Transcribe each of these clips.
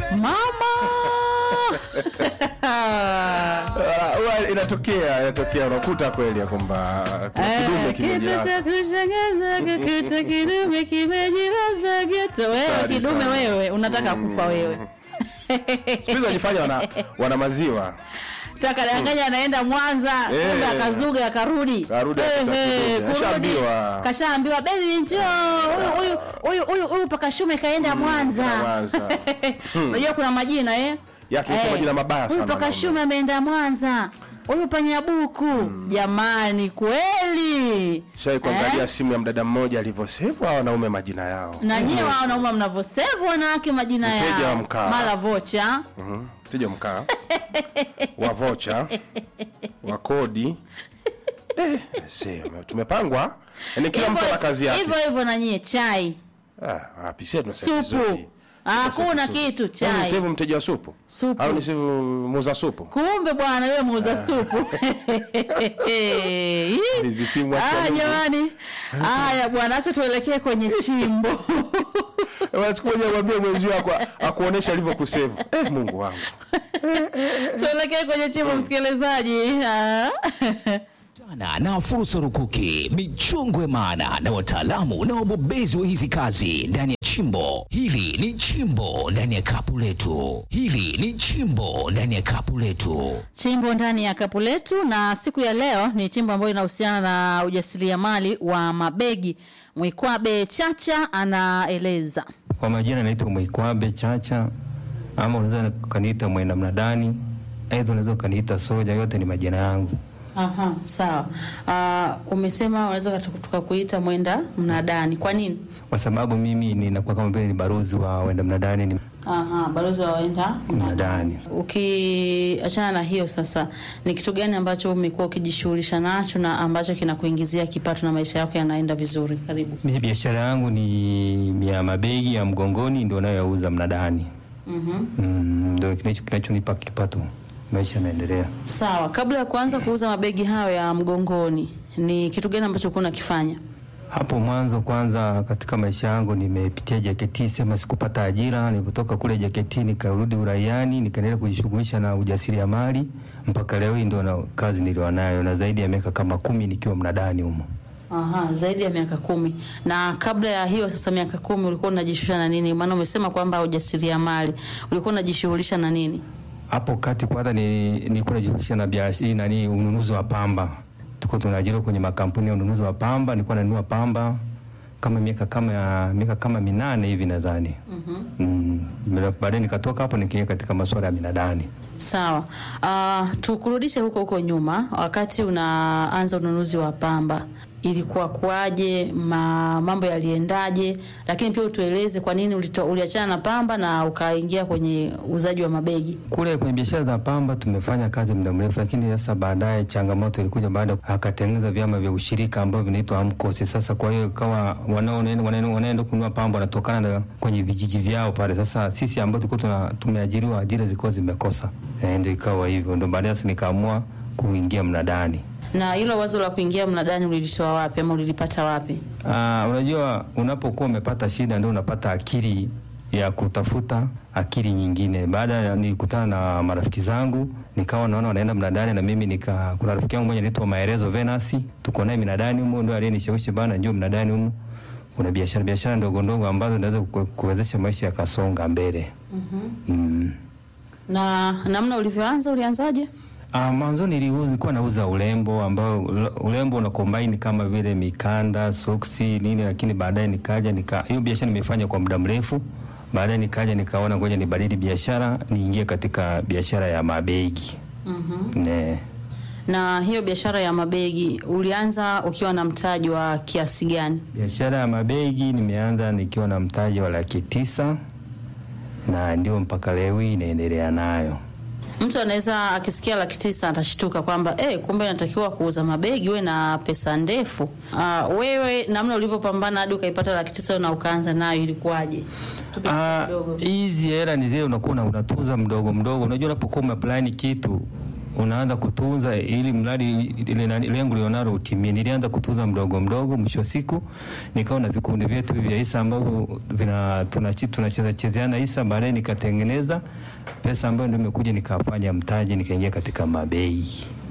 mama Ah, huwa inatokea inatokea unakuta kweli ya kwamba kuna kidume Eh, kitu kimejilaza cha kushangaza kikuta kidume kimejilaza geto. Wewe Hatari kidume sana. wewe unataka kufa wewe. siku hizi wajifanya wana, wana maziwa Taka danganya anaenda Mwanza, Eh. kumbe akazuga akarudi. Karudi Eh, akuta eh, kidume. kurudi. Kashaambiwa. Kashaambiwa baby njoo. Huyu huyu huyu huyu huyu paka shume kaenda Mwanza. Mwanza. Unajua kuna majina eh? Ya, tunaita majina mabaya Huyu sana paka wanaume. shume ameenda Mwanza. Huyu panyabuku. Jamani kweli. shai kuangalia simu ya mdada mmoja alivyosevwa wanaume majina yao na nyie wa wanaume mnavyosevu wanawake majina Mteja yao wa mkaa. mara vocha Mhm. mteja mkaa wa vocha wa kodi eh, see, tumepangwa yani kila mtu ana kazi yake hivyo hivyo na nyie chai Ah, wapi sisi tunasema supu vizuri. hakuna kitu Au ni chai sevu mteja wa supu Supu. au ni sevu muuza supu kumbe bwana yule muuza supu Hizi simu watu Ah, wanauza. jamani haya bwana hacha tuelekee kwenye chimbo Wewe siku moja mwambie mwenzi wako akuonesha alivyokusevu eh, Mungu wangu tuelekee kwenye chimbo msikilizaji Ah. Tana na fursa rukuki, michongwe maana na wataalamu na wabobezi wa hizi kazi ndani ya chimbo. Hili ni chimbo ndani ya kapu letu. Hili ni chimbo ndani ya kapu letu. chimbo ndani ya kapu letu na siku ya leo ni chimbo ambayo inahusiana na ujasiriamali wa mabegi mwikwabe chacha anaeleza Kwa majina naitwa Mwikwabe Chacha, ama unaweza ukaniita Mwenda Mnadani, aidha unaweza ukaniita Soja, yote ni majina yangu. Aha, sawa. Uh, umesema unaweza tukakuita mwenda mnadani. Kwa nini? Kwa sababu mimi ninakuwa kama vile ni barozi wa Wenda Mnadani, ni Aha, balozi wa waenda Mnadani. Ukiachana na hiyo sasa, ni kitu gani ambacho umekuwa ukijishughulisha nacho na ambacho kinakuingizia kipato na maisha yako yanaenda vizuri? Karibu. Mimi biashara yangu ni ya mabegi ya mgongoni, ndio nayoyauza Mnadani. Mhm. Mm, ndio kinacho- kinachonipa kipato, maisha yanaendelea. Sawa, kabla ya kuanza kuuza mabegi hayo ya mgongoni, ni kitu gani ambacho ulikuwa unakifanya? Hapo mwanzo kwanza, katika maisha yangu nimepitia JKT, sema sikupata ajira. Nilipotoka kule JKT nikarudi uraiani, nikaendelea kujishughulisha na ujasiriamali mpaka leo hii ndio na kazi nilionayo, na zaidi ya miaka kama kumi nikiwa mnadani humo. Aha, zaidi ya miaka kumi. Na kabla ya hiyo sasa miaka kumi ulikuwa unajishughulisha na nini? Maana umesema kwamba ujasiriamali. Ulikuwa unajishughulisha na nini? Hapo kati kwanza ni nilikuwa najishughulisha na biashara nani, ununuzi wa pamba. Tuko tunaajiriwa kwenye makampuni ya ununuzi wa pamba, nilikuwa nanunua pamba kama miaka kama ya miaka kama minane hivi nadhani. Mm, baadaye nikatoka hapo nikaingia katika masuala ya minadani. Sawa. Uh, tukurudishe huko huko nyuma, wakati unaanza ununuzi wa pamba ilikuwa kuaje? Ma, mambo yaliendaje? Lakini pia utueleze kwa nini ulito- uliachana na pamba na ukaingia kwenye uuzaji wa mabegi. Kule kwenye biashara za pamba tumefanya kazi muda mrefu, lakini sasa baadaye changamoto ilikuja baada akatengeneza vyama vya ushirika ambavyo vinaitwa AMCOS. Sasa kwa hiyo ikawa wanaoenda wanaenda wanaenda kununua pamba wanatokana na kwenye vijiji vyao pale. Sasa sisi ambao tulikuwa tuna tumeajiriwa, ajira zilikuwa zimekosa, eh, ndio ikawa hivyo, ndio baadaye sasa nikaamua kuingia mnadani. Na hilo wazo la kuingia mnadani ulilitoa wapi ama ulilipata wapi? Ah, unajua unapokuwa umepata shida ndio unapata akili ya kutafuta akili nyingine. Baada ya nilikutana na marafiki zangu, nikawa naona wanaenda mnadani na mimi nika, kuna rafiki yangu mmoja anaitwa Maelezo Venasi, tuko naye mnadani humo, ndio aliyenishawishi bana, njoo mnadani humo. Kuna biashara biashara ndogo ndogo ambazo naweza kuwezesha maisha yakasonga mbele. Mm. Na namna ulivyoanza ulianzaje? Ah, mwanzo niliuza nilikuwa nauza urembo ambao ule- urembo una combine kama vile mikanda, soksi, nini lakini baadaye nikaja nika hiyo biashara nimefanya kwa muda mrefu. Baadaye nikaja nikaona ngoja nibadili biashara niingie katika biashara ya mabegi. Mhm. Ne. Na hiyo biashara ya mabegi ulianza ukiwa na mtaji wa kiasi gani? Biashara ya mabegi nimeanza nikiwa na mtaji wa laki tisa na ndio mpaka leo hii inaendelea nayo. Mtu anaweza akisikia laki tisa atashtuka kwamba eh, kumbe natakiwa kuuza mabegi uwe na pesa ndefu. Uh, wewe namna ulivyopambana hadi ukaipata laki tisa na ukaanza nayo ilikuwaje? Tupe Ah, kidogo. hizi hela ni zile unakuwa una- unatunza mdogo mdogo. Unajua unapokuwa umeplani kitu unaanza kutunza ili mradi ile nani- lengo lionalo utimie. Nilianza kutunza mdogo mdogo, mwisho wa siku nikawa na vikundi vyetu vya hisa ambavyo vina tunachi- tunacheza chezeana hisa, baadaye nikatengeneza pesa ambayo ndio imekuja nikafanya mtaji, nikaingia katika mabei.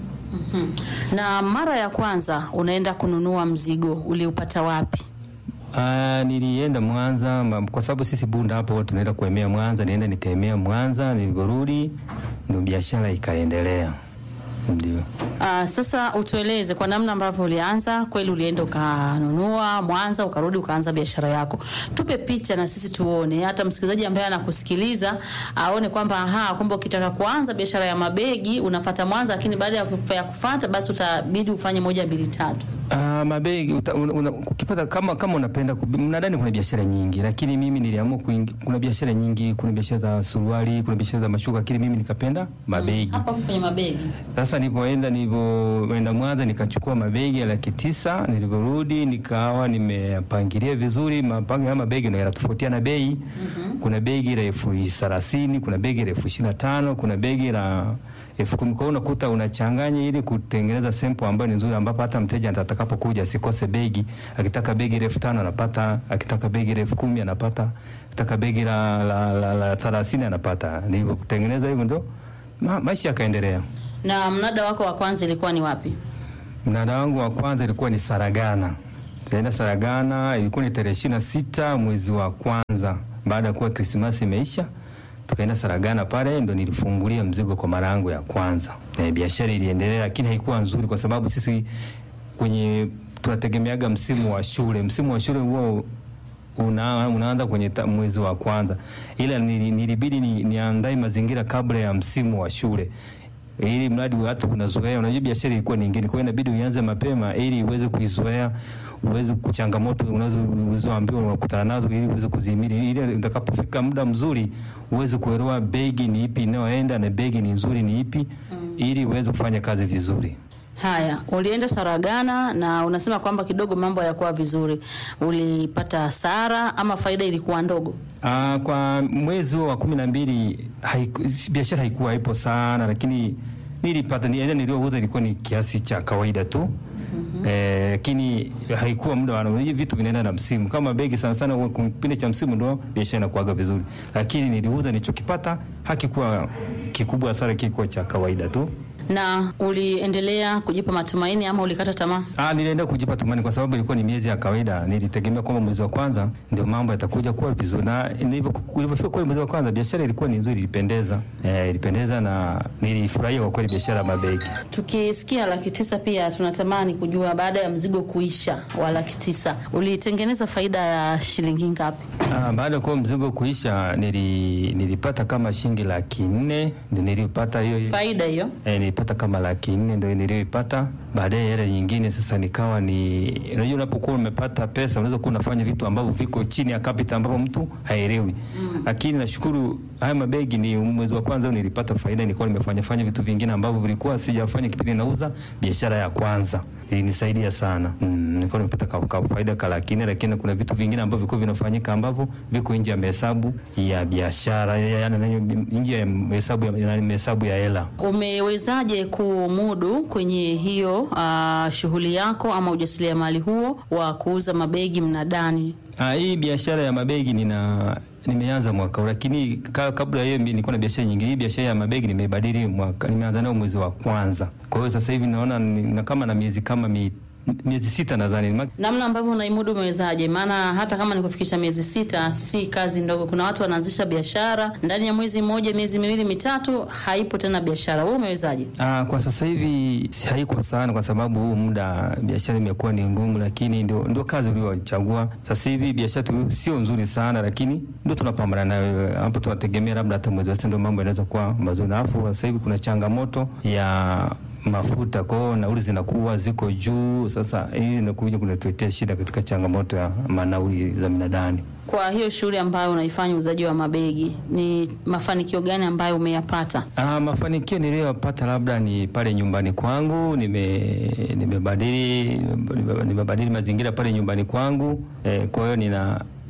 Na mara ya kwanza unaenda kununua mzigo uliupata wapi? Ah, nilienda Mwanza ma- kwa sababu sisi Bunda hapo wote tunaenda kuemea Mwanza, nienda nikaemea Mwanza, nilivyorudi ndio biashara ikaendelea. Ndio. Uh, sasa utueleze kwa namna ambavyo ulianza. Kweli ulienda ukanunua Mwanza, ukarudi ukaanza biashara yako. Tupe picha na sisi tuone, hata msikilizaji ambaye anakusikiliza aone kwamba aha, kumbe ukitaka kuanza biashara ya mabegi unafata Mwanza, lakini baada ya kufa- ya kufata basi utabidi ufanye moja mbili tatu. Ah, mabegi uta, una, una, ukipata kama kama unapenda kubi- mnadani, kuna biashara nyingi, lakini mimi niliamua kuingi, kuna biashara nyingi, kuna biashara za suruali, kuna biashara za mashuka, lakini mimi nikapenda mabegi. Hapo kwenye mabegi. Sasa nilipoenda nilivyoenda Mwanza nikachukua mabegi ya laki tisa. Nilivyorudi nikawa nimepangilia vizuri. Mapango ya mabegi ndio yanatofautiana bei. Kuna begi la elfu thelathini, kuna begi la elfu ishirini na tano, kuna begi la elfu kumi. Kwa hiyo unakuta unachanganya ili kutengeneza sample ambayo ni nzuri, ambapo hata mteja atakapokuja asikose begi. Akitaka begi la elfu tano anapata, akitaka begi la elfu kumi anapata, akitaka begi la la, la, la thelathini anapata. Nilivyotengeneza hivyo ndo ma, maisha yakaendelea. Na mnada wako wa kwanza ilikuwa ni wapi? Mnada wangu wa kwanza ilikuwa ni Saragana. Tulienda Saragana, ilikuwa ni tarehe ishirini na sita mwezi wa kwanza baada ya kuwa Krismasi imeisha, tukaenda Saragana pale, ndo nilifungulia mzigo kwa mara yangu ya kwanza. E, biashara iliendelea, lakini haikuwa nzuri kwa sababu sisi kwenye tunategemeaga msimu wa shule. Msimu wa shule huo una, unaanza kwenye ta, mwezi wa kwanza, ila nili- nilibidi ni, niandae mazingira kabla ya msimu wa shule ili mradi watu unazoea. Unajua biashara ilikuwa nyingine, kwa hiyo inabidi uanze mapema ili uweze kuizoea, uweze kuchangamoto unazo- ulizoambiwa unakutana nazo, ili uweze kuzihimili, ili utakapofika muda mzuri uweze kuelewa begi ni ipi inayoenda na begi ni nzuri ni ipi, ili uweze kufanya kazi vizuri. Haya, ulienda Saragana na unasema kwamba kidogo mambo hayakuwa vizuri. Ulipata hasara ama faida ilikuwa ndogo? Ah, kwa mwezi huo wa kumi na mbili haiku- biashara haikuwa ipo sana, lakini nilipata ni- ile niliyouza ilikuwa ni kiasi cha kawaida tu Eh, lakini haikuwa muda wa unajua vitu vinaenda na msimu. Kama begi sana sana huwa kipindi cha msimu ndo biashara inakuaga vizuri, lakini niliuza nilichokipata hakikuwa kikubwa sana, kilikuwa cha kawaida tu. Na uliendelea kujipa matumaini ama ulikata tamaa? Ah, nilienda kujipa tumani kwa sababu ilikuwa ni miezi ya kawaida. Nilitegemea kwamba mwezi wa kwanza ndio mambo yatakuja kuwa vizuri, na nilivyo- ilivyofika kweli mwezi wa kwanza biashara ilikuwa ni nzuri, ilipendeza, eh, ilipendeza na nilifurahia kwa kweli biashara ya mabegi. Tukisikia laki tisa pia tunatamani kujua baada ya mzigo kuisha wa laki tisa ulitengeneza faida ya shilingi ngapi? Ah, baada ya kuwa mzigo kuisha nili, nilipata kama shilingi laki nne ndio nilipata hiyo hiyo. Faida hiyo Eh, nilipata kama laki nne ndio niliyoipata. Baadaye hela nyingine sasa nikawa ni unajua, unapokuwa umepata pesa unaweza kuwa unafanya vitu ambavyo viko chini ya capital ambapo mtu haelewi. Lakini nashukuru haya mabegi ni mwezi wa kwanza nilipata faida, nilikuwa nimefanya fanya vitu vingine ambavyo vilikuwa sijafanya kipindi nauza biashara ya kwanza. Ilinisaidia sana. Mm, nilikuwa nimepata ka, ka faida ka laki nne, lakini kuna vitu vingine ambavyo vilikuwa vinafanyika ambavyo viko nje ya mahesabu ya biashara, yaani nje ya hesabu ya hesabu ya hela. umewezaje kumudu kwenye hiyo uh, shughuli yako ama ujasiriamali huo wa kuuza mabegi mnadani? Ah, hii biashara ya mabegi nina nimeanza mwaka huu, lakini ka, kabla ya hiyo mi- nilikuwa na biashara nyingine. Hii biashara ya mabegi nimebadili mwaka, nimeanza nayo mwezi wa kwanza. Kwa hiyo sasa hivi naona ni- na kama na miezi kama mi, miezi sita nadhani Ma- Namna ambavyo unaimudu umewezaje? Maana hata kama nikufikisha miezi sita si kazi ndogo. Kuna watu wanaanzisha biashara ndani ya mwezi mmoja, miezi miwili mitatu, haipo tena biashara. Wewe umewezaje? Ah, kwa sasa hivi si- haiko sana kwa sababu huu muda biashara imekuwa ni ngumu, lakini ndio, ndio kazi uliochagua. Sasa hivi biashara tu sio nzuri sana, lakini ndio tunapambana nayo hapo. Tunategemea labda hata mwezi wa sita ndio mambo yanaweza kuwa mazuri. Na Alafu sasa hivi kuna changamoto ya mafuta, kwa hiyo nauli zinakuwa ziko juu. Sasa hii inakuja kunatuletea shida katika changamoto ya manauli za minadani. Kwa hiyo shughuli ambayo unaifanya uuzaji wa mabegi, ni mafanikio gani ambayo umeyapata? Ah, mafanikio niliyopata labda ni pale nyumbani kwangu, nime nimebadili nime- nimebadili mazingira pale nyumbani kwangu eh, kwa hiyo nina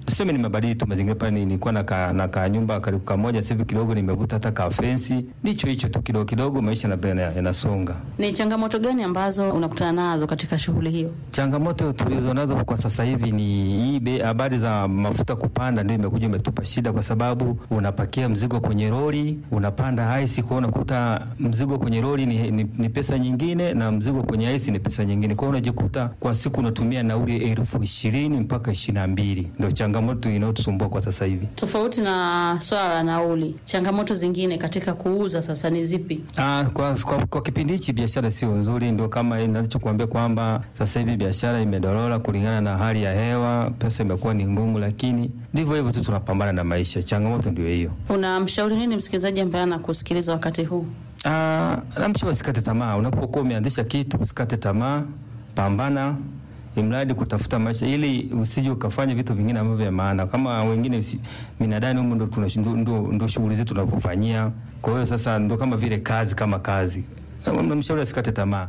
tuseme nimebadili tu mazingira pale, nilikuwa na ka, na ka nyumba karibu kamoja, sasa hivi kidogo nimevuta hata ka fensi, ndicho hicho tu, kidogo kidogo maisha yanapenda yanasonga. Ni changamoto gani ambazo unakutana nazo katika shughuli hiyo? Changamoto tulizo nazo kwa sasa hivi ni hii bei- habari za mafuta kupanda, ndio imekuja imetupa shida, kwa sababu unapakia mzigo kwenye lori, unapanda haisi, kwa hiyo unakuta mzigo kwenye lori ni, ni, ni pesa nyingine na mzigo kwenye haisi ni pesa nyingine, kwa hiyo unajikuta kwa siku unatumia nauli elfu ishirini mpaka ishirini na mbili. Ndio changamoto inayotusumbua kwa sasa hivi. Tofauti na swala la nauli, changamoto zingine katika kuuza sasa ni zipi? Ah, kwa, kwa, kwa kipindi hichi biashara sio nzuri, ndio kama ninachokuambia kwamba sasa hivi biashara imedorora kulingana na hali ya hewa, pesa imekuwa ni ngumu, lakini ndivyo hivyo tu, tunapambana na maisha. Changamoto ndio hiyo. Unamshauri nini msikilizaji ambaye anakusikiliza wakati huu? Ah, namshauri usikate tamaa. Unapokuwa umeanzisha kitu, usikate tamaa, pambana imradi kutafuta maisha ili usije ukafanya vitu vingine ambavyo vya maana kama wengine usi- binadamu humu ndo tuna- ndo- ndo ndo shughuli zetu tunapofanyia. Kwa hiyo sasa ndo kama vile kazi kama kazi. Namshauri asikate tamaa.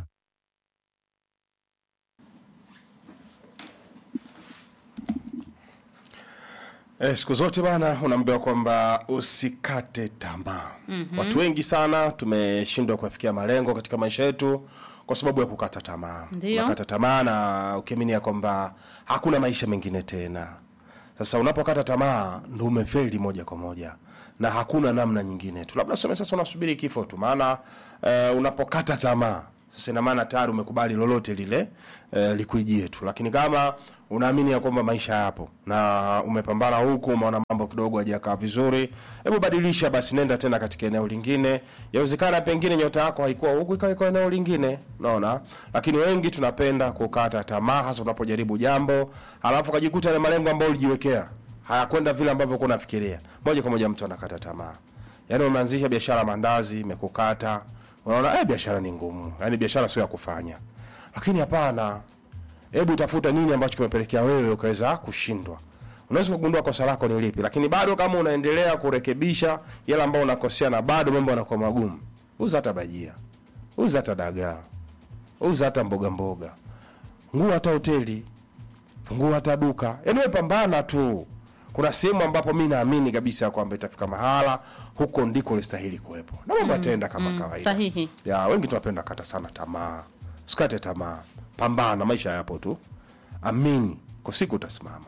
Eh, siku zote bana unaambiwa kwamba usikate tamaa. Watu wengi sana tumeshindwa kuyafikia malengo katika maisha yetu kwa sababu ya kukata tamaa. Ndio. Unakata tamaa na ukiamini ya kwamba hakuna maisha mengine tena. Sasa unapokata tamaa ndo umefeli moja kwa moja na hakuna namna nyingine tu, labda useme sasa unasubiri kifo tu, maana eh, unapokata tamaa sasa ina maana tayari umekubali lolote lile eh, likuijie tu, lakini kama unaamini ya kwamba maisha yapo na umepambana huku, umeona mambo kidogo hajakaa vizuri, hebu badilisha basi, nenda tena katika eneo lingine. Yawezekana pengine nyota yako haikuwa huku, ikawa iko eneo lingine, unaona. Lakini wengi tunapenda kukata tamaa, hasa unapojaribu jambo alafu kajikuta na malengo ambayo ulijiwekea hayakwenda vile ambavyo ulikuwa unafikiria, moja kwa moja mtu anakata tamaa. Yaani umeanzisha biashara mandazi, imekukata unaona eh, biashara ni ngumu, yaani biashara sio ya kufanya. Lakini hapana, hebu tafuta nini ambacho kimepelekea wewe ukaweza kushindwa. Unaweza kugundua kosa lako ni lipi, lakini bado kama unaendelea kurekebisha yale ambayo unakosea na bado mambo yanakuwa magumu, uza hata bajia, uza hata dagaa, uza hata mboga mboga, ngua hata hoteli, fungua hata duka, yaani wewe pambana tu. Kuna sehemu ambapo mi naamini kabisa kwamba itafika mahala huko ndiko listahili kuwepo na mambo yataenda kama kawaida. sahihi. Ya, wengi tunapenda kata sana tamaa. Usikate tamaa, pambana, maisha yapo tu, amini, kwa siku utasimama.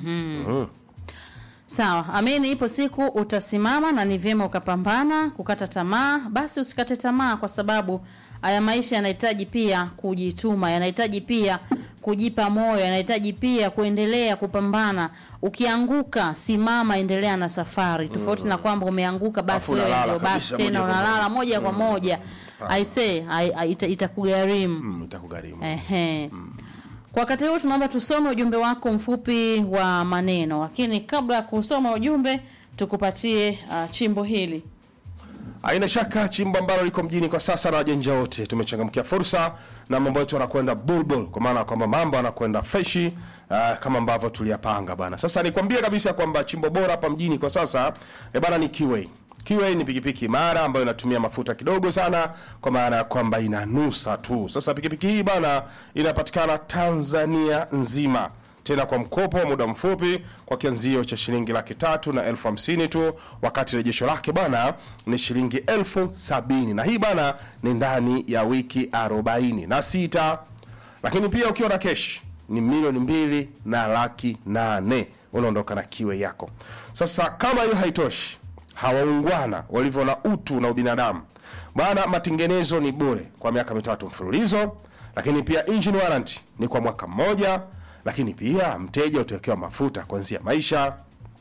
Sawa, amini, ipo siku utasimama na ni vyema ukapambana. Kukata tamaa, basi usikate tamaa, kwa sababu haya maisha yanahitaji pia kujituma, yanahitaji pia kujipa moyo, yanahitaji pia kuendelea kupambana. Ukianguka, simama, endelea na safari, tofauti na kwamba umeanguka basi Afu wewe unalala ndio basi kabisa tena moja kwa unalala moja. moja kwa moja. I say ai- ai- ita- itakugharimu. Mm, itakugharimu. Ehe. Kwa wakati huu tunaomba tusome ujumbe wako mfupi wa maneno, lakini kabla ya kusoma ujumbe tukupatie uh, chimbo hili. Haina shaka chimbo ambalo liko mjini kwa sasa na wajanja wote tumechangamkia fursa na mambo yetu yanakwenda bulbul, kwa maana ya kwamba mambo yanakwenda freshi uh, kama ambavyo tuliyapanga bana. Sasa nikwambie kabisa kwamba chimbo bora hapa mjini kwa sasa e bana ni Kiway. Kiway ni pikipiki imara ambayo inatumia mafuta kidogo sana, kwa maana ya kwamba inanusa tu. Sasa pikipiki hii bana inapatikana Tanzania nzima tena kwa mkopo wa muda mfupi kwa kianzio cha shilingi laki tatu na elfu hamsini tu, wakati rejesho lake bana ni shilingi elfu sabini na hii bana ni ndani ya wiki arobaini na sita. Lakini pia ukiwa na kesh ni milioni mbili na laki nane unaondoka na kiwe yako. Sasa kama hiyo haitoshi, hawaungwana walivyo na utu na ubinadamu bana, matengenezo ni bure kwa miaka mitatu mfululizo, lakini pia engine warranty ni kwa mwaka mmoja lakini pia mteja utawekewa mafuta kuanzia maisha.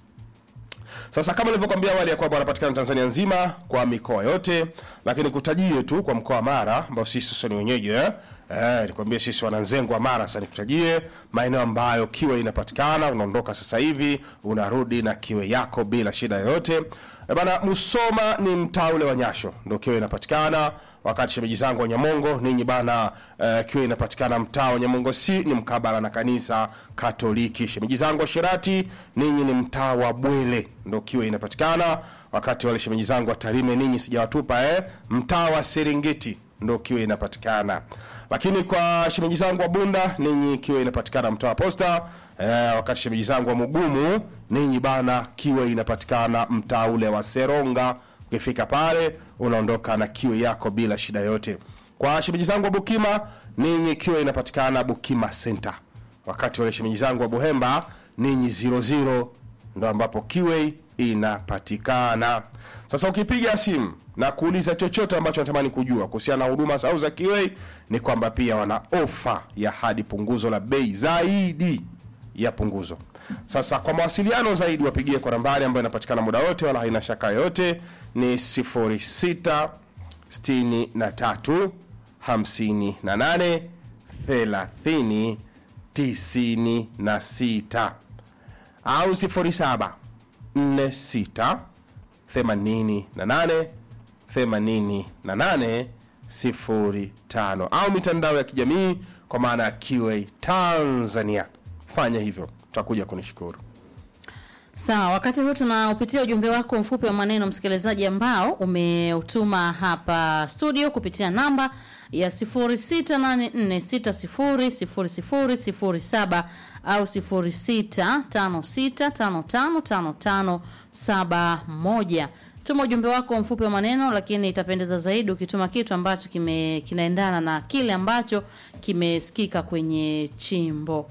Sasa kama nilivyokuambia awali ya kwamba wanapatikana Tanzania nzima kwa mikoa yote, lakini kutajie tu kwa mkoa wa Mara ambao sisi sasa ni wenyeji eh, eh nikwambie sisi wananzengo wa Mara. Sasa nikutajie maeneo ambayo kiwe inapatikana. Unaondoka sasa hivi unarudi na kiwe yako bila shida yoyote. Eh, bana Musoma ni mtaa ule wa Nyasho ndio kiwe inapatikana wakati shemeji zangu wa Nyamongo ninyi bana uh, kiwa inapatikana mtaa wa Nyamongo si ni mkabala na kanisa Katoliki. Shemeji zangu wa Shirati ninyi ni mtaa wa Bwele ndo kiwa inapatikana, wakati wale shemeji zangu wa Tarime ninyi sijawatupa eh, mtaa wa Serengeti ndo kiwe inapatikana lakini kwa shemeji zangu wa bunda ninyi kiwe inapatikana mtaa wa posta eh, wakati shemeji zangu wa mugumu ninyi bana kiwe inapatikana mtaa ule wa seronga ukifika pale unaondoka na kiwe yako bila shida yote kwa shemeji zangu wa bukima ninyi kiwe inapatikana bukima center wakati wale shemeji zangu wa buhemba ninyi 00 ndo ambapo kiwe inapatikana sasa ukipiga simu na kuuliza chochote ambacho natamani kujua kuhusiana na huduma zao za kiwe ni kwamba pia wana ofa ya hadi punguzo la bei zaidi ya punguzo sasa kwa mawasiliano zaidi wapigie kwa nambari ambayo inapatikana muda wote wala haina shaka yoyote ni 06 63 58 30 96 au 07 46 88 88 05 au mitandao ya kijamii kwa maana ya QA Tanzania. Fanya hivyo, utakuja kunishukuru. Sawa, wakati huu tunaupitia ujumbe wako mfupi wa maneno msikilizaji, ambao umeutuma hapa studio kupitia namba ya 0684600007 au 0656555571. Tuma ujumbe wako mfupi wa maneno, lakini itapendeza zaidi ukituma kitu ambacho kime kinaendana na kile ambacho kimesikika kwenye chimbo.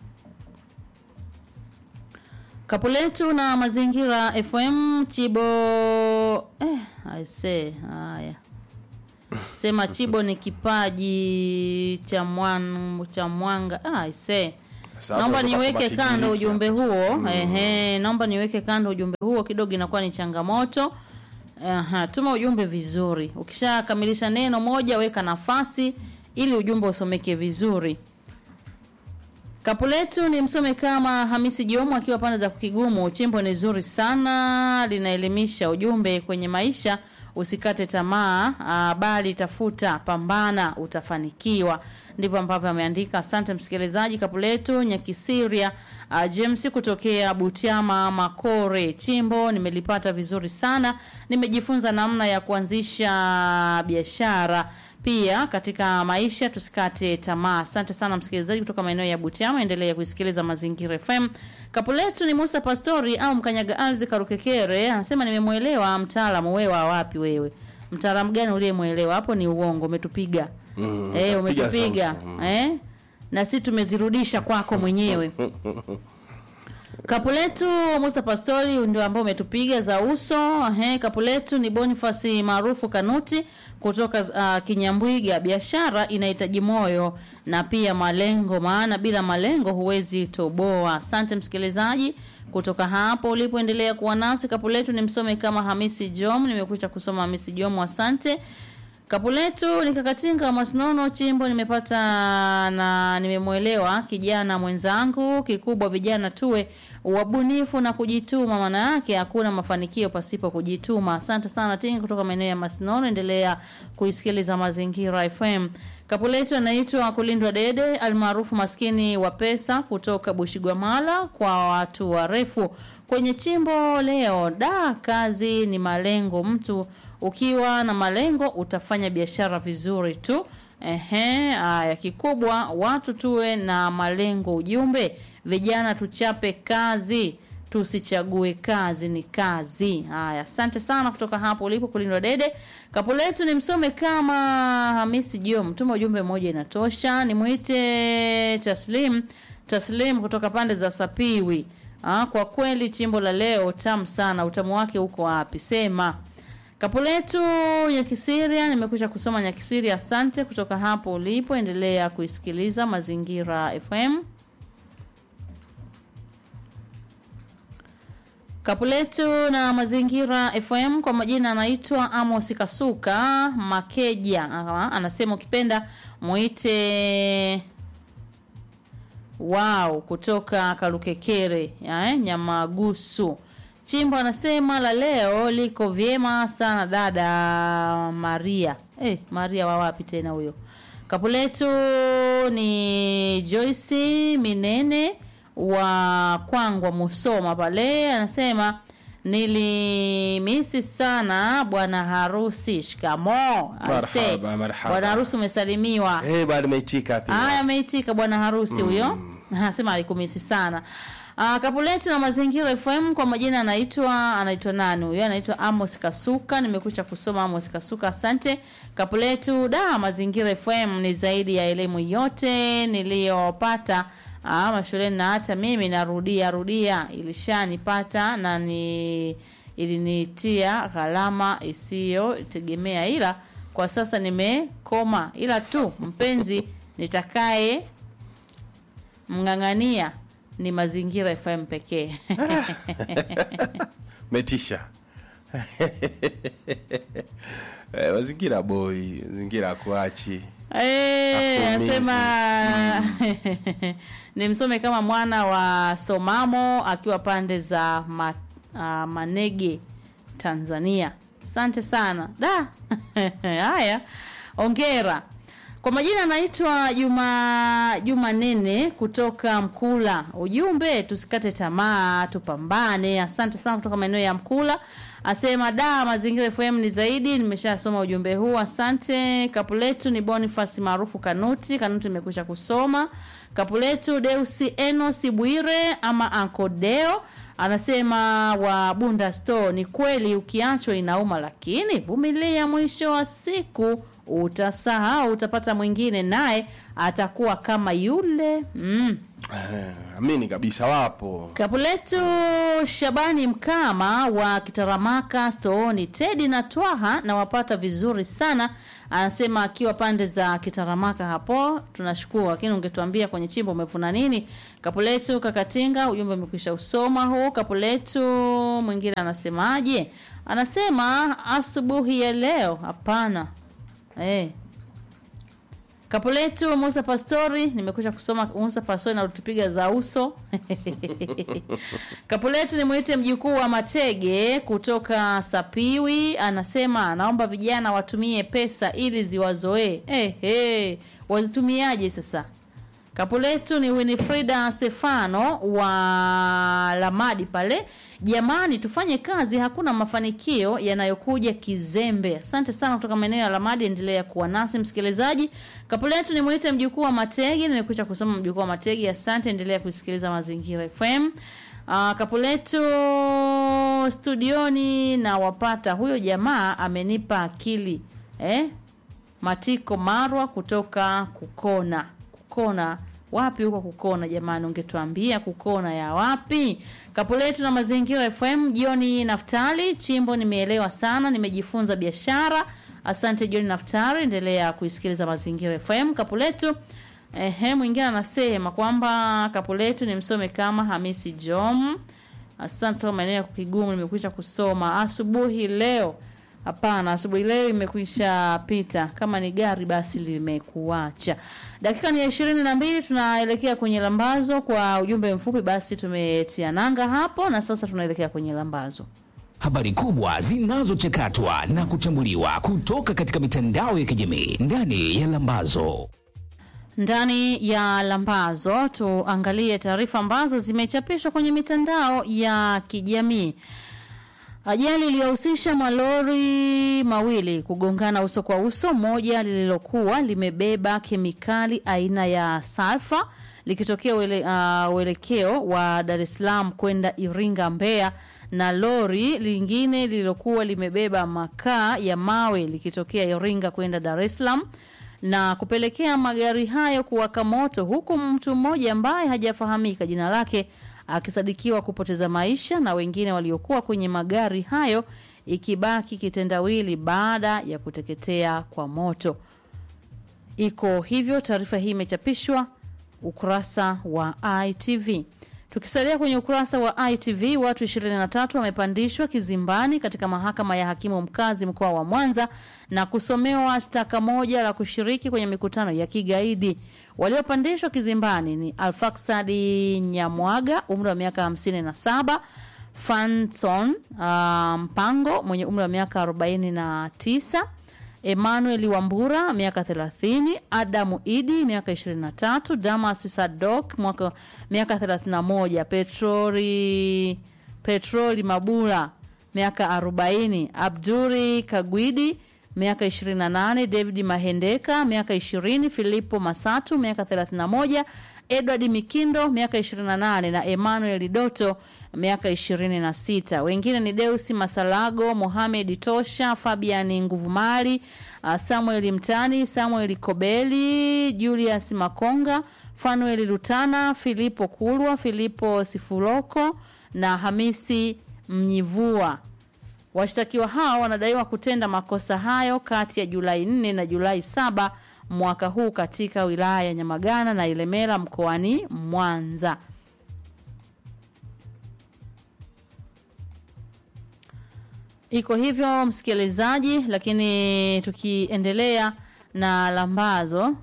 Kapuletu na Mazingira FM Chibo eh, aise haya sema Chibo ni kipaji cha mwan, cha mwanga ah, aise Sasa naomba hapo niweke tunasema kando Kigiriki ujumbe hapo huo sasa. ehe, naomba niweke kando ujumbe huo kidogo, inakuwa ni changamoto. Aha, tuma ujumbe vizuri. Ukishakamilisha neno moja, weka nafasi ili ujumbe usomeke vizuri. Kapu letu ni msome kama Hamisi Jomo akiwa pande za Kigumu. Chimbo ni zuri sana, linaelimisha ujumbe kwenye maisha. Usikate tamaa, ah, bali tafuta, pambana, utafanikiwa. Ndivyo ambavyo ameandika. Asante msikilizaji. Kapu letu Nyakisiria uh, James kutokea Butiama Makore. Chimbo nimelipata vizuri sana, nimejifunza namna ya kuanzisha biashara pia katika maisha tusikate tamaa. Asante sana msikilizaji kutoka maeneo ya Butiama, endelea kuisikiliza Mazingira FM. Kapu letu ni Musa Pastori au Mkanyaga Alzi Karukekere, anasema nimemwelewa mtaalamu. Wewe wa wapi wewe? Mtaalamu gani uliyemwelewa? Hapo ni uongo, umetupiga Mm, eh, kapiga umetupiga Samson. eh, na sisi tumezirudisha kwako mwenyewe. Kapu letu Musta Pastori ndio ambao umetupiga za uso. Ehe, kapu letu ni Boniface maarufu Kanuti kutoka uh, Kinyambwiga. Biashara inahitaji moyo na pia malengo, maana bila malengo huwezi toboa. Asante msikilizaji kutoka hapo ulipoendelea kuwa nasi. Kapu letu ni msome kama Hamisi Jom, nimekuja kusoma Hamisi Jom, asante. Kapu letu ni kakatinga wa Masnono Chimbo, nimepata na nimemwelewa kijana mwenzangu. Kikubwa vijana tuwe wabunifu na kujituma, maana yake hakuna mafanikio pasipo kujituma. Asante sana Tingi kutoka maeneo ya Masnono, endelea kuisikiliza Mazingira FM. Kapu letu anaitwa Kulindwa Dede almaarufu maskini wa pesa kutoka Bushigwamala kwa watu warefu kwenye chimbo leo. Da, kazi ni malengo. Mtu ukiwa na malengo utafanya biashara vizuri tu. Ehe, haya kikubwa watu tuwe na malengo. Ujumbe vijana tuchape kazi tusichague kazi ni kazi. Haya, asante sana kutoka hapo ulipo kulindwa dede. Kapu letu ni msome kama Hamisi Jio, mtuma ujumbe mmoja inatosha. Nimwite Taslim Taslim kutoka pande za Sapiwi. Ah, kwa kweli chimbo la leo tamu sana. Utamu wake uko wapi? Sema. Kapu letu Nyakisiria, nimekwisha kusoma Nyakisiria. Asante kutoka hapo ulipo, endelea kuisikiliza Mazingira FM. Kapu letu na Mazingira FM kwa majina anaitwa Amos Kasuka Makeja. Aha, Anasema ukipenda muite Wow, kutoka Kalukekere eh, Nyamagusu. Chimbo anasema la leo liko vyema sana dada Maria. Eh, Maria wa wapi tena huyo? Kapu letu ni Joyce Minene wa Kwangwa Musoma pale anasema nilimisi sana bwana harusi. Shikamoo. Marhaba, Aise, marhaba. Bwana harusi umesalimiwa. Eh, bado umeitika pia. Haya, ameitika bwana harusi huyo. Anasema alikumisi sana. Uh, Kapuleti na Mazingira FM kwa majina anaitwa anaitwa nani huyo? Anaitwa Amos Kasuka. Nimekucha kusoma Amos Kasuka, asante. Kapuletu da Mazingira FM ni zaidi ya elimu yote niliyopata ah, mashuleni na hata mimi narudia rudia ilishanipata na ni ilinitia gharama isiyotegemea, ila kwa sasa nimekoma, ila tu mpenzi nitakaye mng'ang'ania ni Mazingira FM pekee. Metisha. Eh, mazingira boy, mazingira akuachi. Eh, Hakuumizi. anasema nimsome kama mwana wa Somamo akiwa pande za ma, ah, Manege Tanzania. Asante sana da. Haya, ongera. Kwa majina anaitwa Juma Juma Nene kutoka Mkula. Ujumbe tusikate tamaa, tupambane. Asante sana kutoka maeneo ya Mkula. Asema da mazingira FM ni zaidi. Nimeshasoma ujumbe huu, asante. Kapuletu ni Boniface maarufu Kanuti. Kanuti nimekwisha kusoma. Kapuletu Deusi Enos Bwire ama Anko Deo anasema wa Bunda Store, ni kweli ukiachwa inauma, lakini vumilia, mwisho wa siku utasahau, utapata mwingine naye atakuwa kama yule mm. Eh, amini kabisa wapo. Kapuletu Shabani Mkama wa Kitaramaka Stooni, Tedi na Twaha na wapata vizuri sana, anasema akiwa pande za Kitaramaka hapo. Tunashukuru, lakini ungetuambia kwenye chimbo umevuna nini? Kapuletu Kakatinga, ujumbe umekwisha usoma huu. Kapuletu mwingine anasemaje? Anasema asubuhi ya leo, hapana eh Kapuletu Musa Pastori, nimekwisha kusoma Musa Pastori na utupiga za uso. Kapuletu nimwite mjukuu wa Matege kutoka Sapiwi, anasema anaomba vijana watumie pesa ili ziwazoee. Eh, eh, wazitumiaje sasa? Kapuletu ni Winifrida Stefano wa Lamadi pale. Jamani, tufanye kazi, hakuna mafanikio yanayokuja kizembe. Asante sana kutoka maeneo ya Lamadi, endelea kuwa nasi msikilizaji. Kapuletu ni mwite mjukuu wa Mategi, nimekuja kusoma mjukuu wa Mategi. Asante, endelea kusikiliza Mazingira FM. Uh, Kapuletu studioni na wapata huyo jamaa amenipa akili eh? Matiko Marwa kutoka Kukona. Kukona wapi huko Kukona jamani, ungetuambia Kukona ya wapi? Kapuletu na Mazingira FM. Joni Naftali Chimbo, nimeelewa sana, nimejifunza biashara. Asante Joni Naftali, endelea kuisikiliza Mazingira FM. Kapuletu ehe, mwingine anasema kwamba Kapuletu ni msome kama Hamisi Jom. Asante maeneo ya Kigumu, nimekwisha kusoma asubuhi leo. Hapana, asubuhi leo imekwisha pita. Kama ni gari basi limekuacha. Dakika ni ya ishirini na mbili, tunaelekea kwenye lambazo kwa ujumbe mfupi. Basi tumetia nanga hapo na sasa tunaelekea kwenye lambazo. Habari kubwa zinazochakatwa na kuchambuliwa kutoka katika mitandao ya kijamii ndani ya Lambazo. Ndani ya lambazo tuangalie taarifa ambazo zimechapishwa kwenye mitandao ya kijamii. Ajali iliyohusisha malori mawili kugongana uso kwa uso, moja lililokuwa limebeba kemikali aina ya salfa likitokea uele, uh, uelekeo wa Dar es Salaam kwenda Iringa, Mbeya, na lori lingine lililokuwa limebeba makaa ya mawe likitokea Iringa kwenda Dar es Salaam na kupelekea magari hayo kuwaka moto, huku mtu mmoja ambaye hajafahamika jina lake akisadikiwa kupoteza maisha na wengine waliokuwa kwenye magari hayo ikibaki kitendawili baada ya kuteketea kwa moto. Iko hivyo, taarifa hii imechapishwa ukurasa wa ITV. Tukisalia kwenye ukurasa wa ITV, watu 23 wamepandishwa kizimbani katika mahakama ya hakimu mkazi mkoa wa Mwanza na kusomewa shtaka moja la kushiriki kwenye mikutano ya kigaidi. Waliopandishwa kizimbani ni Alfaksadi Nyamwaga, umri wa miaka 57, Fanson uh, Mpango mwenye umri wa miaka 49, Emmanuel Wambura miaka 30, Adamu Idi miaka 23, Damas Sadok mwaka miaka 31, Petroli Petroli Mabula miaka 40, Abduri Kagwidi miaka 28, David Mahendeka miaka 20, Filipo Masatu miaka 31, Edward Mikindo miaka 28 na Emmanuel Doto miaka 26. Wengine ni Deusi Masalago, Mohamed Tosha, Fabian Nguvumali, uh, Samuel Mtani, Samuel Kobeli, Julius Makonga, Fanuel Lutana, Filipo Kulwa, Filipo Sifuloko na Hamisi Mnyivua. Washtakiwa hao wanadaiwa kutenda makosa hayo kati ya Julai 4 na Julai 7 mwaka huu katika wilaya ya Nyamagana na Ilemela mkoani Mwanza. Iko hivyo msikilizaji, lakini tukiendelea na lambazo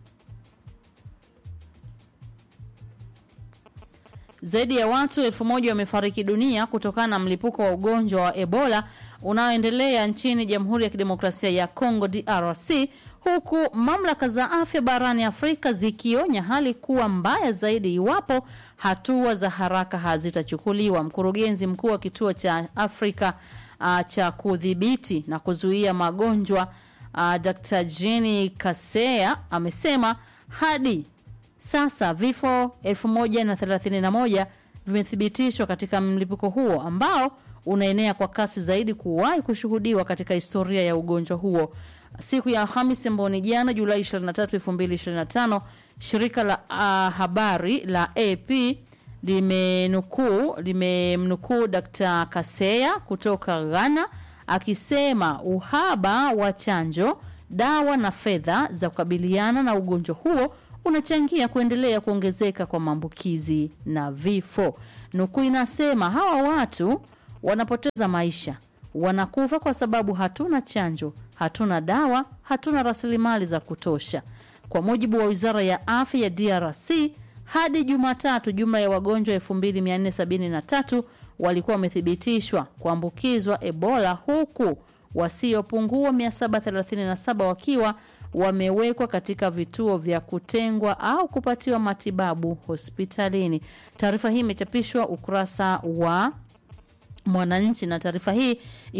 Zaidi ya watu elfu moja wamefariki dunia kutokana na mlipuko wa ugonjwa wa Ebola unaoendelea nchini Jamhuri ya Kidemokrasia ya Kongo DRC, huku mamlaka za afya barani Afrika zikionya hali kuwa mbaya zaidi iwapo hatua za haraka hazitachukuliwa. Mkurugenzi mkuu wa kituo cha Afrika uh, cha kudhibiti na kuzuia magonjwa uh, Dr. Jenny Kaseya amesema hadi sasa vifo 1031 vimethibitishwa katika mlipuko huo ambao unaenea kwa kasi zaidi kuwahi kushuhudiwa katika historia ya ugonjwa huo. Siku ya Alhamisi ambao ni jana Julai 23, 2025, shirika la uh, habari la AP limenukuu limemnukuu Dr. Kaseya kutoka Ghana akisema uhaba wa chanjo, dawa na fedha za kukabiliana na ugonjwa huo unachangia kuendelea kuongezeka kwa maambukizi na vifo. Nukuu inasema hawa watu wanapoteza maisha, wanakufa kwa sababu hatuna chanjo, hatuna dawa, hatuna rasilimali za kutosha. Kwa mujibu wa wizara ya afya ya DRC, hadi Jumatatu, jumla ya wagonjwa 2473 walikuwa wamethibitishwa kuambukizwa Ebola, huku wasiopungua 737 wakiwa wamewekwa katika vituo vya kutengwa au kupatiwa matibabu hospitalini. Taarifa hii imechapishwa ukurasa wa Mwananchi, na taarifa hii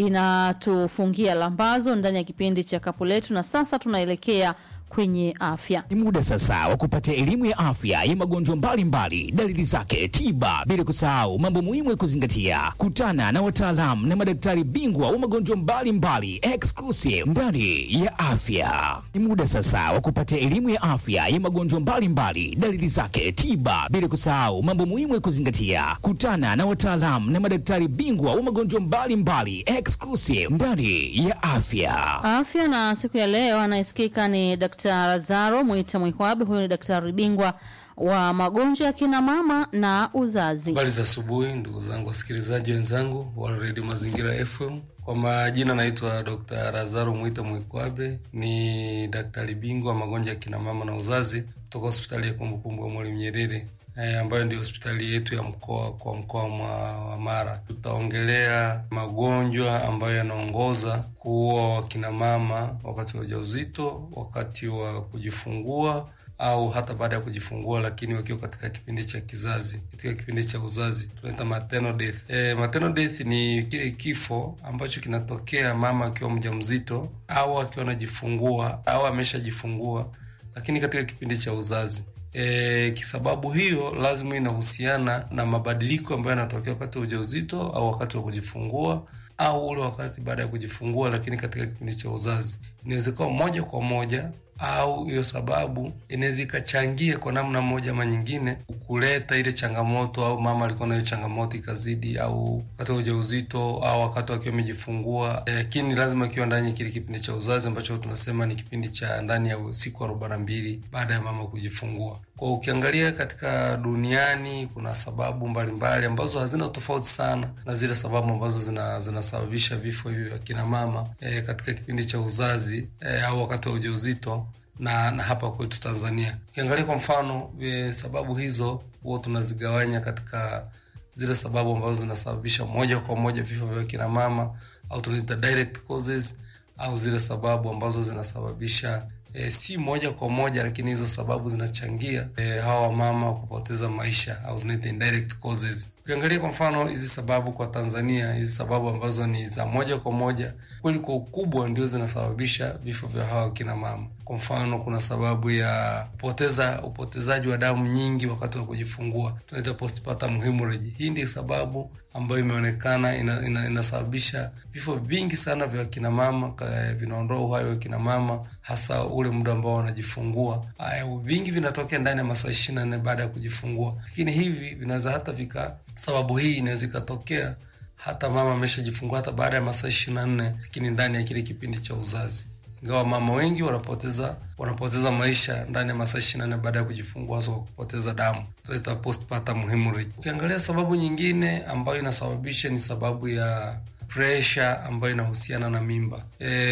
inatufungia lambazo ndani ya kipindi cha kapu letu, na sasa tunaelekea kwenye afya. Ni muda sasa wa kupata elimu ya afya ya magonjwa mbalimbali, dalili zake, tiba, bila kusahau mambo muhimu ya kuzingatia. Kutana na wataalamu na madaktari bingwa wa magonjwa mbalimbali exclusive ndani ya afya. Ni muda sasa wa kupata elimu ya afya ya magonjwa mbalimbali, dalili zake, tiba, bila kusahau mambo muhimu ya kuzingatia. Kutana na wataalamu na madaktari bingwa wa magonjwa mbalimbali exclusive ndani ya afya. Afya na siku ya leo anayesikika ni Dkt. Lazaro Mwita Mwihwabe. Huyu ni daktari bingwa wa magonjwa ya kina mama na uzazi. Habari za asubuhi, ndugu zangu wasikilizaji wenzangu wa redio Mazingira FM. Kwa majina naitwa Dr. Lazaro Mwita Mwikwabe, ni daktari bingwa wa magonjwa ya kina mama na uzazi kutoka hospitali ya kumbukumbu ya Mwalimu Nyerere e, ambayo ndio hospitali yetu ya mkoa kwa mkoa wa Mara. Tutaongelea magonjwa ambayo yanaongoza kuua wakina mama wakati wa ujauzito, wakati wa kujifungua au hata baada ya kujifungua, lakini wakiwa katika kipindi cha kizazi, katika kipindi cha uzazi tunaita maternal death. E, maternal death ni kile kifo ambacho kinatokea mama akiwa mjamzito au akiwa anajifungua au ameshajifungua, lakini katika kipindi cha uzazi. E, kisababu hiyo lazima inahusiana na mabadiliko ambayo yanatokea wakati wa ujauzito au wakati wa kujifungua au ule wakati baada ya kujifungua, lakini katika kipindi cha uzazi inawezekana moja kwa moja au hiyo sababu inaweza ikachangia kwa namna moja ama nyingine kuleta ile changamoto, au mama alikuwa nayo changamoto ikazidi, au wakati wa ujauzito au wakati akiwa amejifungua, lakini e, lazima akiwa ndani ya kile kipindi cha uzazi ambacho tunasema ni kipindi cha ndani ya siku arobaini na mbili baada ya mama kujifungua. Kwa ukiangalia katika duniani kuna sababu mbalimbali mbali, ambazo hazina tofauti sana na zile sababu ambazo zina, zinasababisha vifo hivi vya kina mama e, katika kipindi cha uzazi e, au wakati wa ujauzito na na hapa kwetu Tanzania. Ukiangalia kwa mfano e, sababu hizo huwa tunazigawanya katika zile sababu ambazo zinasababisha moja kwa moja vifo vya kina mama au tunaita direct causes, au zile sababu ambazo zinasababisha E, si moja kwa moja lakini hizo sababu zinachangia e, hawa mama kupoteza maisha au tunaita indirect causes. Ukiangalia kwa mfano hizi sababu kwa Tanzania, hizi sababu ambazo ni za moja kwa moja kweli kwa ukubwa ndio zinasababisha vifo vya hawa kina mama. Kwa mfano, kuna sababu ya kupoteza upotezaji wa damu nyingi wakati wa kujifungua, tunaita postpartum hemorrhage. Hii ndio sababu ambayo imeonekana ina, ina, inasababisha vifo vingi sana vya kina mama, vinaondoa uhai wa kina mama, hasa ule muda ambao wanajifungua. Haya, vingi vinatokea ndani ya masaa ishirini na nne baada ya kujifungua, lakini hivi vinaweza hata vika sababu hii inaweza ikatokea hata mama ameshajifungua hata baada ya masaa ishirini na nne lakini ndani ya kile kipindi cha uzazi ingawa mama wengi wanapoteza wanapoteza maisha ndani ya masaa ishirini na nne baada ya kujifungua, hasa kwa kupoteza damu, tunaita postpartum hemorrhage. Ukiangalia sababu nyingine ambayo inasababisha ni sababu ya presha ambayo inahusiana na mimba.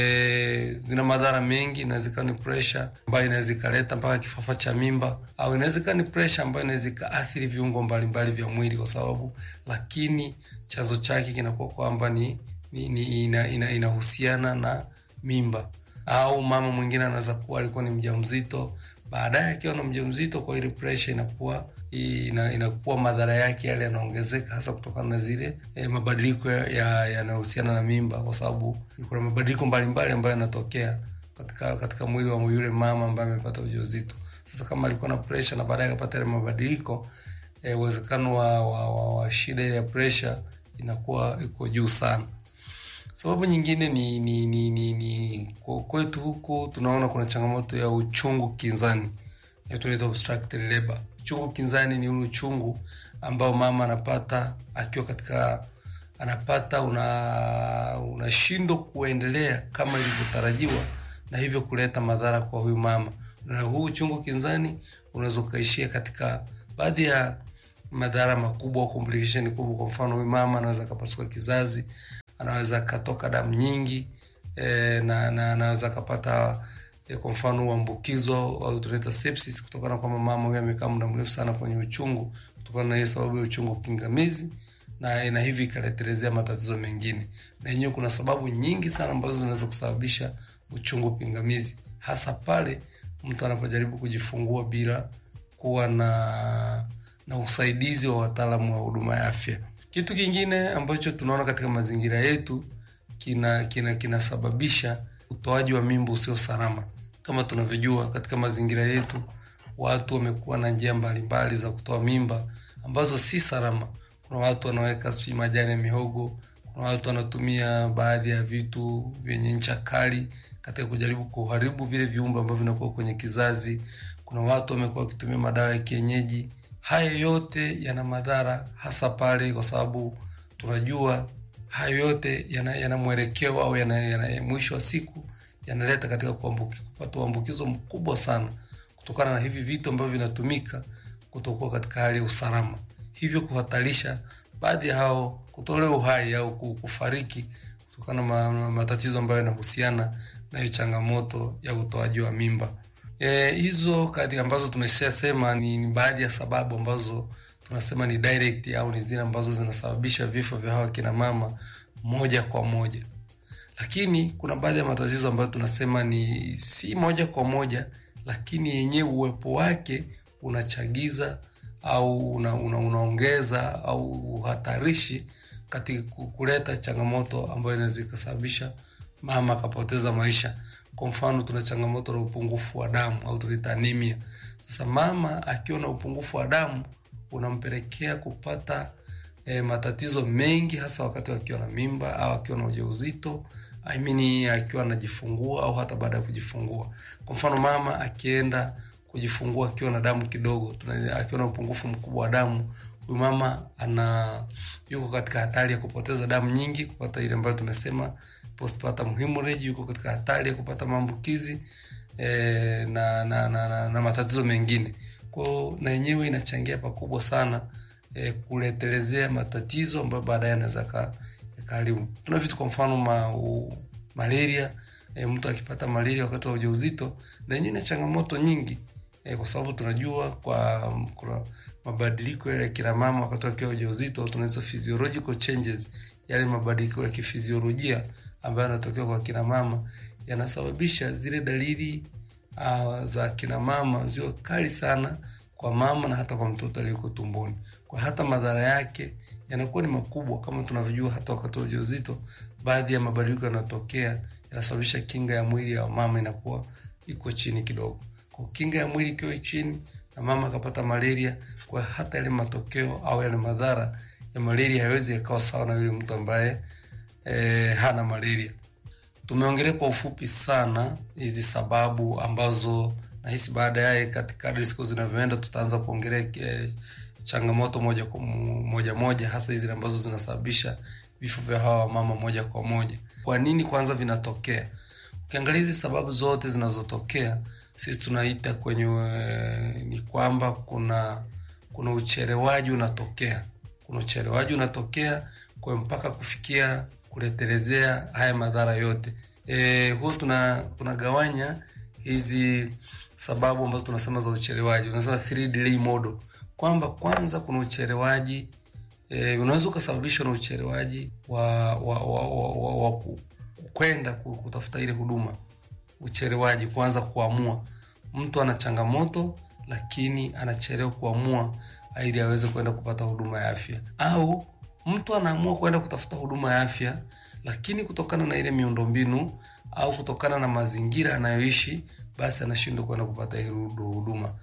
E, zina madhara mengi. Inawezekana ni presha ambayo inaweza ikaleta mpaka kifafa cha mimba, au inawezekana ni presha ambayo inaweza ikaathiri viungo mbalimbali vya mwili, kwa sababu lakini chanzo chake kinakuwa kwamba ni, ni, ni ina, ina, inahusiana na mimba au mama mwingine anaweza kuwa alikuwa ni mjamzito, baadaye akiwa na mjamzito, kwa ile presha inakuwa ina, inakuwa madhara yake yale yanaongezeka, hasa kutokana na zile eh, mabadiliko yanayohusiana ya na mimba, kwa sababu kuna mabadiliko mbalimbali ambayo yanatokea katika katika mwili wa yule mama ambaye amepata ujauzito. Sasa kama alikuwa na presha na baadaye akapata ile mabadiliko, uwezekano eh, wa, wa, wa, wa shida ile ya presha inakuwa iko juu sana. Sababu nyingine ni ni ni, ni, ni kwetu huku tunaona kuna changamoto ya uchungu kinzani, tunaita obstructed labor. Uchungu kinzani ni ule uchungu ambao mama anapata akiwa katika anapata una unashindwa kuendelea kama ilivyotarajiwa, na hivyo kuleta madhara kwa huyu mama. Na huu uchungu kinzani unaweza ukaishia katika baadhi ya madhara makubwa, complication kubwa. Kwa mfano, huyu mama anaweza akapasuka kizazi anaweza akatoka damu nyingi e, na na anaweza akapata e, kwa mfano uambukizo au tunaita sepsis, kutokana kwamba mama huyo amekaa muda mrefu sana kwenye uchungu, kutokana na hiyo sababu ya uchungu pingamizi, na na hivi ikaletelezea matatizo mengine. Na yenyewe kuna sababu nyingi sana ambazo zinaweza kusababisha uchungu pingamizi, hasa pale mtu anapojaribu kujifungua bila kuwa na na usaidizi wa wataalamu wa huduma ya afya. Kitu kingine ambacho tunaona katika mazingira yetu kina kina kinasababisha utoaji wa mimba usio salama. Kama tunavyojua, katika mazingira yetu watu wamekuwa na njia mbalimbali za kutoa mimba ambazo si salama. Kuna watu wanaweka sijui majani ya mihogo, kuna watu wanatumia baadhi ya vitu vyenye ncha kali katika kujaribu kuharibu vile viumbe ambavyo vinakuwa kwenye kizazi. Kuna watu wamekuwa wakitumia madawa ya kienyeji. Haya yote yana madhara hasa pale, kwa sababu tunajua hayo yote yana, yana mwelekeo au yana, yana mwisho wa siku yanaleta katika kupata uambukizo mkubwa sana, kutokana na hivi vitu ambavyo vinatumika kutokuwa katika hali ya usalama, hivyo kuhatarisha baadhi ya hao kutolewa uhai au kufariki kutokana na matatizo ambayo yanahusiana na hiyo changamoto ya utoaji wa mimba. E, hizo kati ambazo tumeshasema ni, ni baadhi ya sababu ambazo tunasema ni direct au ni zile ambazo zinasababisha vifo vya hawa kina mama moja kwa moja, lakini kuna baadhi ya matatizo ambayo tunasema ni si moja kwa moja, lakini yenyewe uwepo wake unachagiza au una, una, unaongeza au uhatarishi katika kuleta changamoto ambayo inaweza ikasababisha mama akapoteza maisha. Kwa mfano tuna changamoto la upungufu wa damu au tunaita anemia. Sasa mama akiwa na upungufu wa damu unampelekea kupata e, matatizo mengi, hasa wakati akiwa na mimba au akiwa na ujauzito, I mean akiwa anajifungua au hata baada ya kujifungua. Kwa mfano mama akienda kujifungua akiwa na damu kidogo, akiwa na upungufu mkubwa wa damu, huyu mama ana yuko katika hatari ya kupoteza damu nyingi, kupata ile ambayo tumesema postpartum hemorrhage, yuko katika hatari ya kupata maambukizi e, na, na, na, na, na matatizo mengine. Kwa hiyo na yenyewe inachangia pakubwa sana e, kuletelezea matatizo ambayo baadaye anaweza yakaharibu. Tuna vitu kwa mfano ma, u, malaria e, mtu akipata malaria wakati wa ujauzito, na yenyewe ina changamoto nyingi e, kwa sababu tunajua kwa kuna mabadiliko ya kina mama wakati wakiwa ujauzito, tunazo physiological changes, yale mabadiliko ya kifiziolojia ambayo yanatokea kwa kina mama yanasababisha zile dalili uh, za kina mama ziwe kali sana kwa mama na hata kwa mtoto aliyeko tumboni. Kwa hata madhara yake yanakuwa ni makubwa, kama tunavyojua, hata wakati wa ujauzito baadhi ya mabadiliko yanatokea yanasababisha kinga ya mwili ya mama inakuwa iko chini kidogo. Kwa kinga ya mwili ikiwa chini na mama akapata malaria, kwa hata yale matokeo au yale madhara ya malaria hayawezi yakawa sawa na yule mtu ambaye eh, hana malaria. Tumeongelea kwa ufupi sana hizi sababu ambazo nahisi baadaye katika siku zinavyoenda tutaanza kuongelea eh, changamoto moja kwa moja moja, hasa hizi ambazo zinasababisha vifo vya hawa mama moja kwa moja. Kwa nini kwanza vinatokea? Ukiangalia hizi sababu zote zinazotokea, sisi tunaita kwenye e, ni kwamba kuna kuna uchelewaji unatokea, kuna uchelewaji unatokea kwa mpaka kufikia kuletelezea haya madhara yote. E, huo tuna tunagawanya hizi sababu ambazo tunasema za uchelewaji, unasema three delay model, kwamba kwanza kuna uchelewaji e, unaweza ukasababishwa na uchelewaji wa wa, wa, wa, wa, wa kwenda kutafuta ile huduma. Uchelewaji kwanza kuamua, mtu ana changamoto lakini anachelewa kuamua ili aweze kwenda kupata huduma ya afya, au mtu anaamua kwenda kutafuta huduma ya afya lakini kutokana na ile miundombinu au kutokana na mazingira anayoishi basi anashindwa kwenda kupata ile huduma,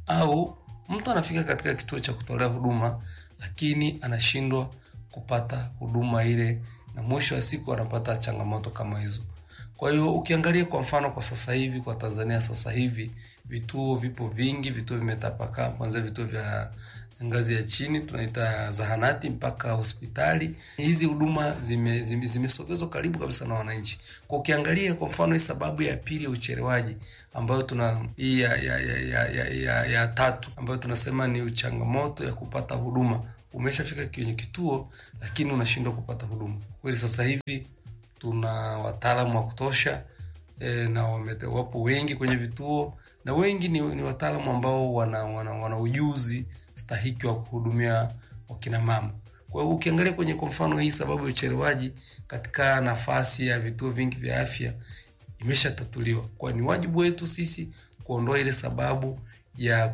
au mtu anafika katika kituo cha kutolea huduma lakini anashindwa kupata huduma ile, na mwisho wa siku anapata changamoto kama hizo. Kwa hiyo ukiangalia kwa mfano kwa sasa hivi kwa Tanzania sasa hivi vituo vipo vingi, vituo vimetapakaa, kuanzia vituo vya ngazi ya chini tunaita zahanati mpaka hospitali. Hizi huduma zimesogezwa zime, zime karibu kabisa na wananchi. Kwa ukiangalia kwa mfano hii sababu ya pili ya uchelewaji ambayo tuna hii ya, ya, ya, ya, ya, ya, ya tatu ambayo tunasema ni changamoto ya kupata huduma. Umeshafika kwenye kituo lakini unashindwa kupata huduma. Kweli sasa hivi tuna wataalamu wa kutosha e, na wamete, wapo wengi kwenye vituo na wengi ni, ni wataalamu ambao wana, wana, wana ujuzi stahiki wa kuhudumia wakina mama. Kwa hiyo ukiangalia kwenye kwa mfano hii sababu ya uchelewaji katika nafasi ya vituo vingi vya afya imeshatatuliwa. Kwa ni wajibu wetu sisi kuondoa ile sababu ya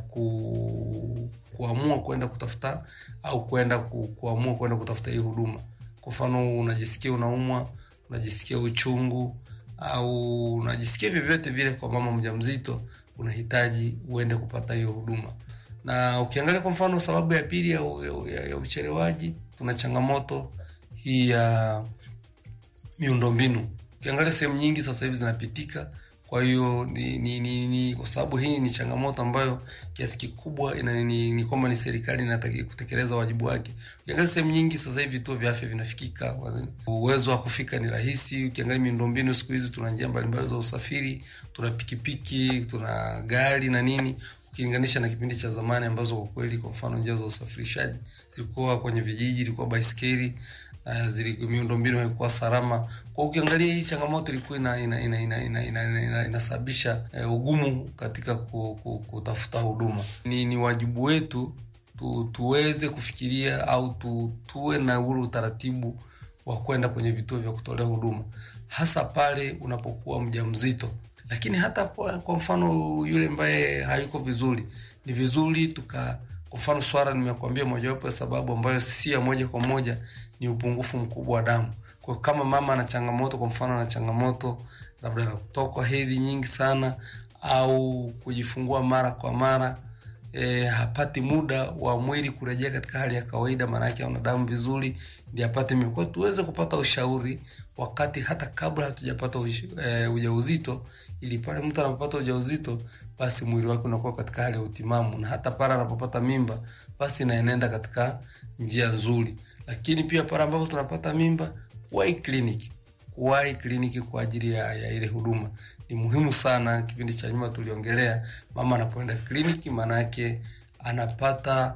ku, kuamua kwenda kutafuta au kwenda ku, kuamua kwenda kutafuta hii huduma. Kwa mfano unajisikia unaumwa, unajisikia uchungu au unajisikia vyovyote vile, kwa mama mjamzito unahitaji uende kupata hiyo huduma na ukiangalia kwa mfano sababu ya pili ya, ya, ya uchelewaji, tuna changamoto hii ya miundombinu. Ukiangalia sehemu nyingi sasa hivi zinapitika, kwa hiyo ni, ni, ni, ni kwa sababu hii ni changamoto ambayo kiasi kikubwa ina, ni, ni kwamba ni serikali inatakiwa kutekeleza wajibu wake. Ukiangalia sehemu nyingi sasa hivi vituo vya afya vinafikika, uwezo wa kufika ni rahisi. Ukiangalia miundombinu siku hizi tuna njia mbalimbali za usafiri, tuna pikipiki, tuna gari na nini ukilinganisha na kipindi cha zamani ambazo kwa kweli, kwa mfano, njia za usafirishaji zilikuwa kwenye vijiji, ilikuwa baiskeli uh, miundombinu haikuwa salama. Kwa ukiangalia hii changamoto ilikuwa ina ina ina ina ina ina ina inasababisha uh, ugumu katika ku, ku, kutafuta huduma. Ni, ni wajibu wetu tu, tuweze kufikiria au tu, tuwe na ule utaratibu wa kwenda kwenye vituo vya kutolea huduma, hasa pale unapokuwa mjamzito lakini hata kwa mfano yule ambaye hayuko vizuri, ni vizuri tuka, kwa mfano swala, nimekuambia mojawapo ya sababu ambayo si ya moja kwa moja ni upungufu mkubwa wa damu. Kwa kama mama ana changamoto, kwa mfano ana changamoto labda ya kutokwa hedhi nyingi sana au kujifungua mara kwa mara E, hapati muda wa mwili kurejea katika hali ya kawaida, maana yake ana damu vizuri, ndio apate mimba. Tuweze kupata ushauri wakati hata kabla hatujapata e, ujauzito, ili pale mtu anapopata ujauzito, basi mwili wake unakuwa katika hali ya utimamu, na hata pale anapopata mimba, basi inaenenda katika njia nzuri. Lakini pia pale ambapo tunapata mimba, kuwahi kliniki, kuwahi kliniki kwa ajili ya, ya ile huduma ni muhimu sana. Kipindi cha nyuma tuliongelea mama anapoenda kliniki, maana yake anapata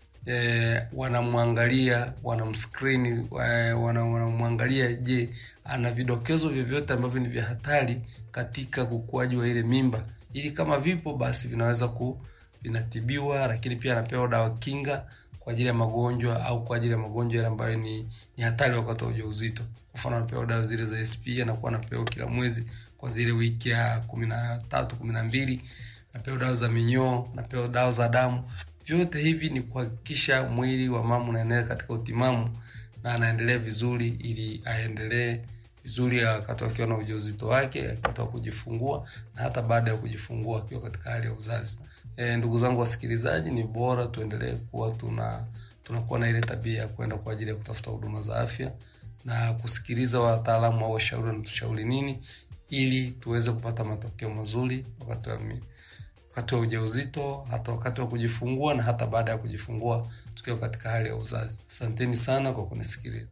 e, wanamwangalia wanamskrini, wanamwangalia, je, ana vidokezo vyovyote ambavyo ni vya hatari katika ukuaji wa ile mimba, ili kama vipo basi vinaweza ku vinatibiwa, lakini pia anapewa dawa kinga kwa ajili ya magonjwa au kwa ajili ya magonjwa yale ambayo ni, ni hatari wakati wa ujauzito. Kwa mfano anapewa dawa zile za SP anakuwa anapewa kila mwezi kwa zile wiki ya kumi na tatu kumi na mbili napewa dawa za minyoo, napewa dawa za damu. Vyote hivi ni kuhakikisha mwili wa mama unaendelea katika utimamu na anaendelea vizuri, ili aendelee vizuri wakati akiwa na ujauzito wake, wakati wa kujifungua na hata baada ya kujifungua akiwa katika hali ya uzazi. E, ndugu zangu wasikilizaji, ni bora tuendelee kuwa tuna tunakuwa na ile tabia ya kwenda kwa ajili ya kutafuta huduma za afya na kusikiliza wataalamu au washauri wanatushauri nini, ili tuweze kupata matokeo mazuri wakati wa mi- wakati wa ujauzito, hata wakati wa kujifungua na hata baada ya kujifungua tukiwa katika hali ya uzazi. Asanteni sana kwa kunisikiliza.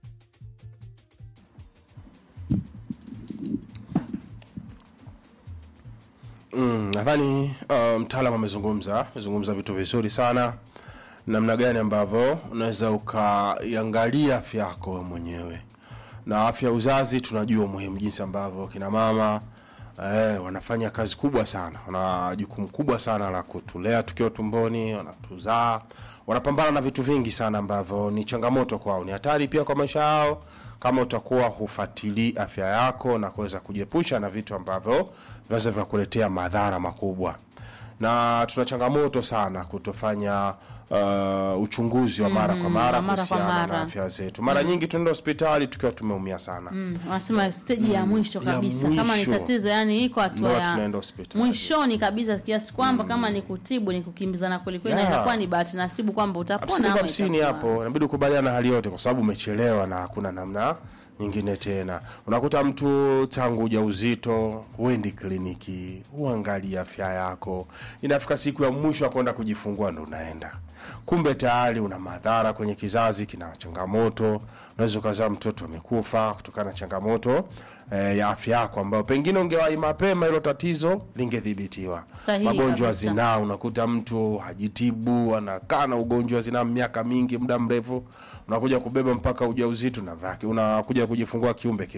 Mm, nadhani uh, mtaalamu amezungumza amezungumza vitu vizuri sana namna gani ambavyo unaweza ukaiangalia afya yako wewe mwenyewe na afya ya uzazi tunajua umuhimu jinsi ambavyo kina mama eh, wanafanya kazi kubwa sana wana jukumu kubwa sana la kutulea tukiwa tumboni wanatuzaa wanapambana na vitu vingi sana ambavyo ni changamoto kwao ni hatari pia kwa maisha yao kama utakuwa hufatilii afya yako na kuweza kujiepusha na vitu ambavyo vinaweza vikakuletea madhara makubwa na tuna changamoto sana kutofanya uh, uchunguzi wa mara kwa mara wa mara kwa kuhusiana na mara. afya zetu mara nyingi tunaenda hospitali tukiwa tumeumia sana Mm, wanasema steji ya mwisho Ya kabisa kama ni mwisho. tatizo yani iko hatua Ndio ya tunaenda hospitali. mwishoni kabisa kiasi kwamba kama ni kutibu ni kukimbizana kwelikweli na Yeah. inakuwa ni bahati nasibu kwamba utapona hamsini kwa ama hamsini itakuwa- hapo inabidi ukubaliana na hali yote kwa sababu umechelewa na hakuna namna nyingine tena unakuta mtu tangu ujauzito huendi kliniki huangalia afya yako inafika siku ya mwisho ya kwenda kujifungua ndo unaenda kumbe tayari una madhara kwenye kizazi kina changamoto unaweza ukazaa mtoto amekufa kutokana na changamoto eh, ya afya yako ambayo pengine ungewahi mapema hilo tatizo lingedhibitiwa Sahihi magonjwa ya kabisa. zinaa unakuta mtu hajitibu anakaa na ugonjwa wa zinaa miaka mingi muda mrefu unakuja kubeba mpaka ujauzito na vaki unakuja kujifungua kiumbe ki